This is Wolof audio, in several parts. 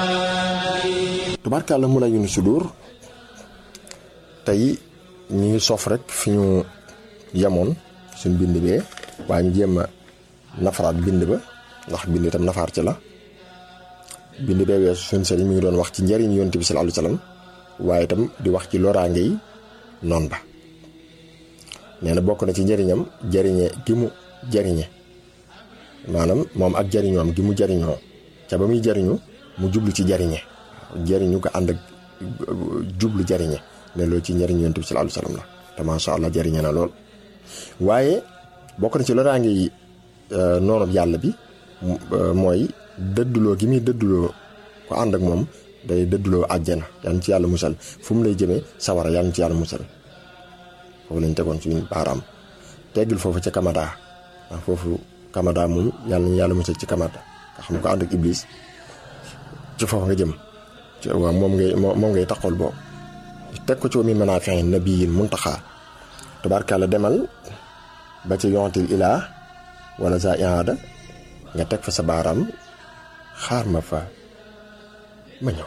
tubaarkàlla mun a yunu sudur tey ñu ngi sof rek fi ñu yemoon suñ bind bee waaye ñu jéem a nafaraat bind ba ndax bind itam nafaar ci la bind bee weesu suñ sëriñ mi ngi doon wax ci njëriñ yonent bi sallallahu alayhi wasallam waaye itam di wax ci loraange yi noon ba nee na bokk na ci njëriñam jariñe gi mu jariñe maanaam moom ak jariñoom gi mu jariñoo ca ba muy jariñu mu jublu ci jariñe jariñu ko ànd ak jublu jariñe ne loolu ci njëriñ yonent bi sallallahu alayhi wasallam la te macha allah jariñe na lool waaye bokk na ci loraange yi noonu yàlla bi mooy dëdduloo gi muy dëdduloo ko ànd ak moom day dëdduloo àjjana yal na ci yàlla musal fu mu lay jëmee sawara yal na ci yàlla musal foofu lañ tegoon suñu baaraam teggil foofu ca kamada ndax foofu kamada moom yàlla nañu yàlla musal ci kamada nga xam ne ko ànd ak iblis ci foofu nga jëm waaw moom ngay moom ngay taxawal boobu teg ko ci wa min manaafi'i nabiyil muntaxa tubaarkàlla demal ba ci yontil ilaa wala za ihaada nga teg fa sa baaraam xaar ma fa ma ñëw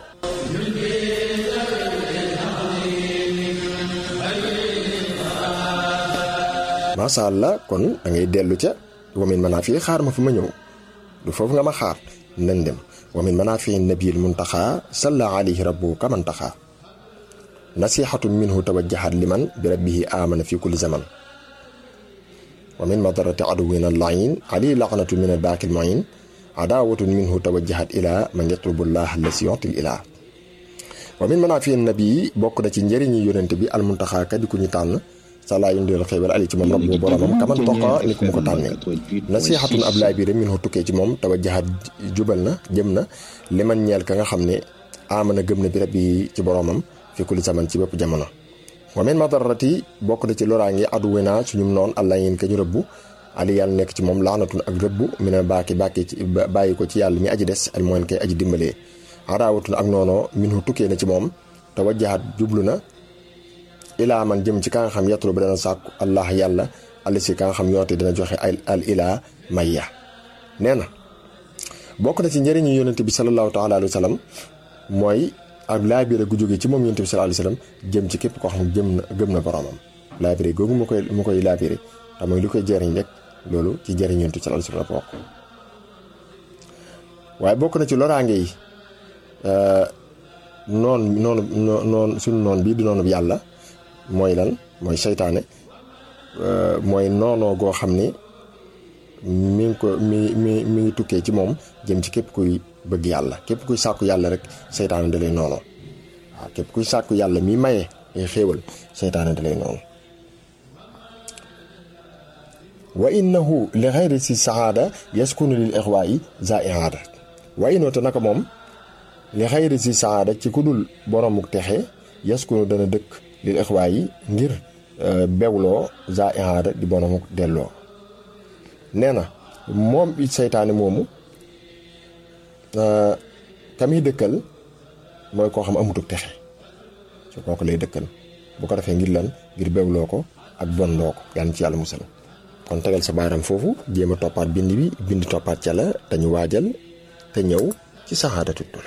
macha allah kon da ngay dellu ca wamin manaa fii xaar ma fa ma ñëw du foofu nga ma xaar nañ dem wamin manaa fii nabiyil muntaxa salla alayhi rabbu kamantaxa nasihatun minhu tawajjahat liman bi rabbihi amana fi kulli zaman wa min madarati aduwina allain ali laqnatu min albaaqi almuin adawatun minhu tawajjahat ila man yatlubu llah allasi yutil ila wa min manaafi nabi bokk na ci njëriñi yonente bi almuntaxaa ka di ku ñu tànn sala yundil xéewal ali ci moom rabbu boromam kaman toqa ni ku mu ko tànne nasihatun ab laay biire minhu tukkee ci moom tawajjahat jubal na jëm na liman ñeel ka nga xam ne amana gëm na bi rabbi ci boromam fi kulli zaman ci bépp jamono wa min madarati bokk na ci loraange aduwina suñu noon allah yéen ka ñu rëbbu ali yàlla nekk ci moom laanatun ak rëbbu mi ne baaki bàkki ci bàyyi ko ci yàlla mi aji des al mooy kay aji dimbalee adaawatun ak noonoo minhu tukkee na ci moom te wajjahat jublu na ilaa man jëm ci ka nga xam yatlu ba dana sàkku allah yàlla ali si ka nga xam yoote dina joxe al ilaa mayya nee na bokk na ci njëriñu yonente bi sallallahu taala alayhi wa sallam mooy ak laabire gu jóge ci moom yonent bi sallallahu alayhi wasallam jëm ci képp koo xam ne jëm na gëm na boromam laabire googu mu koy mu koy laabire te mooy li koy jëriñ rek loolu ci jëriñ yonent bi sallallahu alayhi wasallam la bokk waaye bokk na ci loraange yi noon noonu noon suñu noon bii di noonu yàlla mooy lan mooy seytaane mooy noonoo goo xam ne mi ngi ko mi mi mi ngi tukkee ci moom jëm ci képp kuy bëgg yàlla képp kuy sàkku yàlla rek seytaane da lay noonu waaw képp kuy sàkku yàlla mi maye ay xéewal seytaane da lay noonu wa innahu li xayri si saada yaskunu lil ixwaayi za ihaada wa innahu te naka moom li xayri si saada ci ku dul boromuk texe yaskunu dana dëkk lil ixwaayi ngir bewloo za ihaada di boromuk delloo nee na moom it seytaane moomu ka muy dëkkal mooy koo xam amutuk texe su kooku lay dëkkal bu ko defee ngir lan ngir bewloo ko ak bonloo ko yàlla ci yàlla musal kon tegal sa baaram foofu jéem a toppaat bind bi bind toppaat ca la te ñu waajal te ñëw ci saxaadatu dula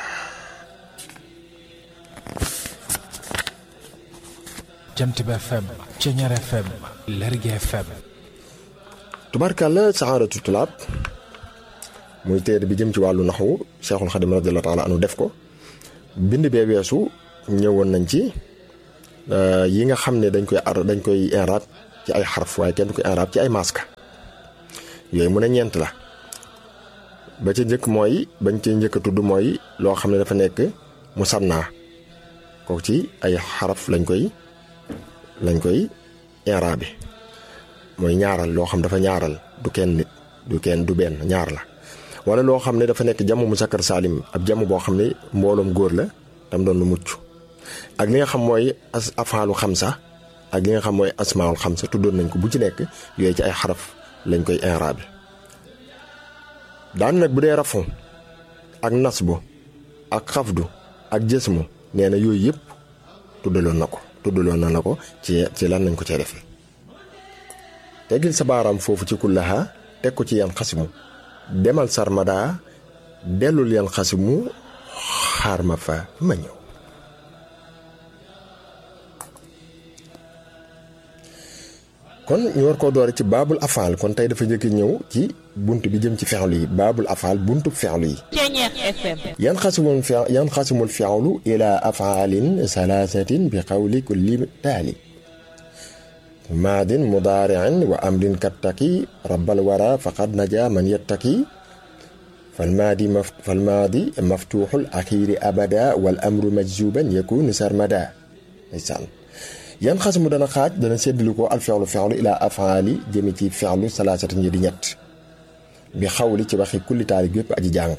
jant bi FM Ceñeer FM Lergui FM tubaarkàlla saxaadatu tulaab muy téere bi jëm ci wàllu naxwu Cheikhul Xadim radiyallahu taala anu def ko bind bee weesu ñëwoon nañ ci yi nga xam ne dañ koy ar dañ koy inraab ci ay xaraf waaye kenn du koy inraab ci ay maska yooyu mu ne ñeent la ba ca njëkk mooy bañ ci njëkk a tudd mooy loo xam ne dafa nekk musanna kooku ci ay xaraf lañ koy lañ koy inraabe mooy ñaaral loo xam dafa ñaaral du kenn nit du kenn du benn ñaar la wala loo xam ne dafa nekk jamu musakkar saalim ab jamu boo xam ne mbooloom góor la tam doon lu mucc ak li nga xam mooy as afaalu xamsa ak li nga xam mooy asmaul xamsa tuddoon nañ ko bu ci nekk yooyu ci ay xaraf lañ koy inraabe daan nag bu dee rafu ak nasbu ak xafdu ak jësmu nee na yooyu yëpp tuddaloon na ko tuddaloon na la ko ci ci lan nañ ko cee defee teggil sa baaraam foofu ci kullaha teg ko ci yan xasimu demal sarmada dellul yan xasimu xaar ma fa ma ñëw kon ñu war koo doore ci baabul afaal kon tey dafa njëkk ñëw ci bunt bi jëm ci fexlu yi baabul afaal buntu fexlu yi yan xasimul fe yan xasimul fexlu ila afaalin salaasatin bi xawli kulli taali maadin mudaariin wa amrin kattaki rabbal wara faqad naja man yattaki falmaadi maf falmaadi maftuuxul axiiri abada wal amru majzuban yakunu sarmada ndeysaan yan xasimu dana xaaj dana séddlu ko al fexlu fexlu ilaa afaali jëme ci fexlu salaasatan yi di ñett bi xawli ci waxi kulli taali yépp aji jàng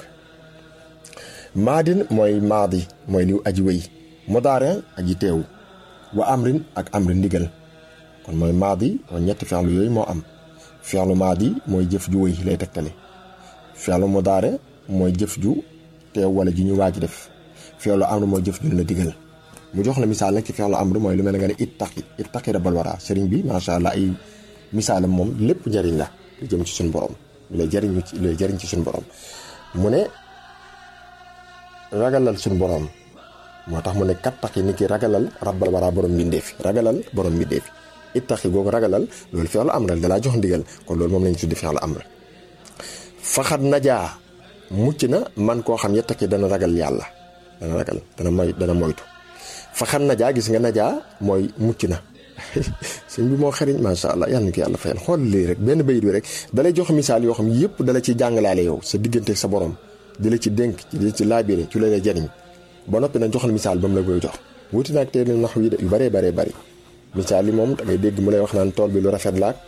maadin mooy maadi mooy liw aji wéy mudaariin aji teew wa amrin ak amrin ndigal kon mooy maadi kon ñetti fexlu yooyu moo am fexlu maadi mooy jëf ju wéy lay tegtale fexlu mudaare mooy jëf ju teew wala ju ñu waaj def fexlu amr mooy jëf ju la digal mu jox la misaal nag ci fexlu amr mooy lu mel ne nga ne ittaqi ittaqi rabbal wara sëriñ bi macha allah ay misaalam moom lépp njariñ la lu jëm ci suñu borom lu lay jariñ ci lu lay jariñ ci suñu borom mu ne ragalal suñu borom moo tax mu ne kattaqi ni ki ragalal rabbal wara borom mbindeefi ragalal borom mbindeefi ittaqi googu ragalal loolu fexlu amr la dalaa jox ndigal kon loolu moom lañu tuddi fexlu amr faxat najaa mucc na man koo xam yettaki dana ragal yàlla dana ragal dana moy dana moytu faxat najaa gis nga najaa mooy mucc na sëñ bi moo xariñ macha allah yal na ko yàlla fayal xool lii rek benn bayit bi rek dalay jox misaal yoo xam yëpp dala ci jàngalaale yow sa diggante sa borom di la ci dénk di la ci laabire ci la lay jariñ ba noppi nag joxal misaal ba mu la koy jox wuti naag teel nax wi yu bëree bëree bëri misaal yi moom da ngay dégg mu lay wax naan tool bi lu rafet laak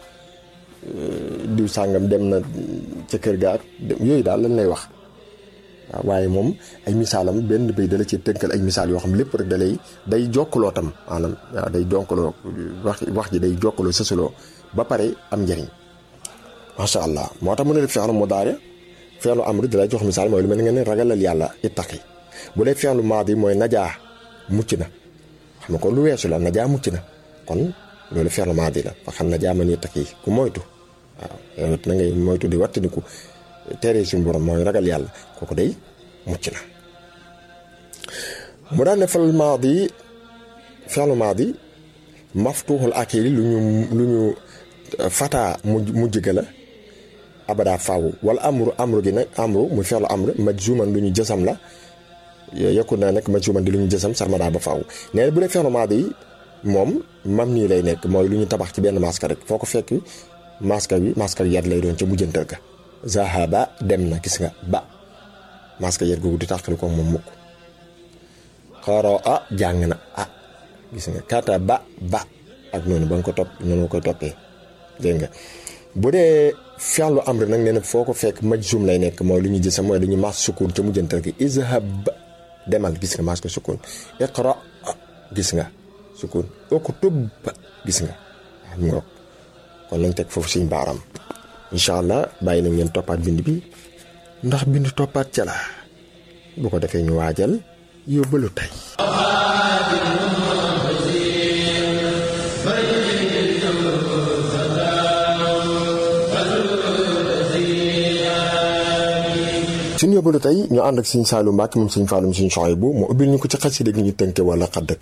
diw sàngam dem na ca kër ga ak yooyu daal lañ lay wax waaw waaye moom ay misaalam benn bay dala ci tënkal ay misaal yoo xam lépp rek dalay day jokkaloo tam maanaam waaw day jokkaloo wax wax ji day jokkaloo sësaloo ba pare am njariñ macha allah moo tax mu ne def feexlu mu daare feexlu amri dalay jox misaal mooy lu mel nga ne ragalal yàlla ittaqi bu dee feexlu maadi mooy najaa mucc na xam nga kon lu weesu la najaa mucc na kon loolu feexlu maadi la fa xam najaa man ittaqi ku moytu waaw yow na ngay moytu di wattandiku tere suñu borom mooy ragal yàlla kooku day mucc na mu daan ne fal maadi fi'lu maadi maftuuxul akili lu ñu lu ñu fataa mujj mujj ga la abada faaw wala amru amru gi nag amru muy fi'lu amru majzuman lu ñu jësam la yokku na nag majzuman di lu ñu jësam sarmada ba faaw nee na bu dee fi'lu maadi moom mam nii lay nekk mooy lu ñu tabax ci benn maska rek foo ko fekk maska bi maska yat lay doon ca mujjantal ga zahaba dem na gis nga ba maska yat googu di tàqali ko moom mukk xaro a jàng na ah gis nga kata ba ba ak noonu ba nga ko topp noonu koy toppee dégg nga bu dee fi'lu amr nag nee na foo ko fekk majzum lay nekk mooy lu ñu gis mooy lu ñu mas sukun ca mujjantal gi izhab demal gis nga mas ko sukun iqra gis nga sukun uktub gis nga xam nga kon lañ teg foofu suñ baaram incha allah bàyyi nañ ngeen toppaat bind bi ndax bind toppaat ca la bu ko defee ñu waajal yóbbalu tey suñu yóbbalu tey ñu ànd ak suñ Saalu Mbàkke moom suñ Faalum suñ Soxaybu mu ubbil ñu ko ci xasida gi ñu tënke wala xadd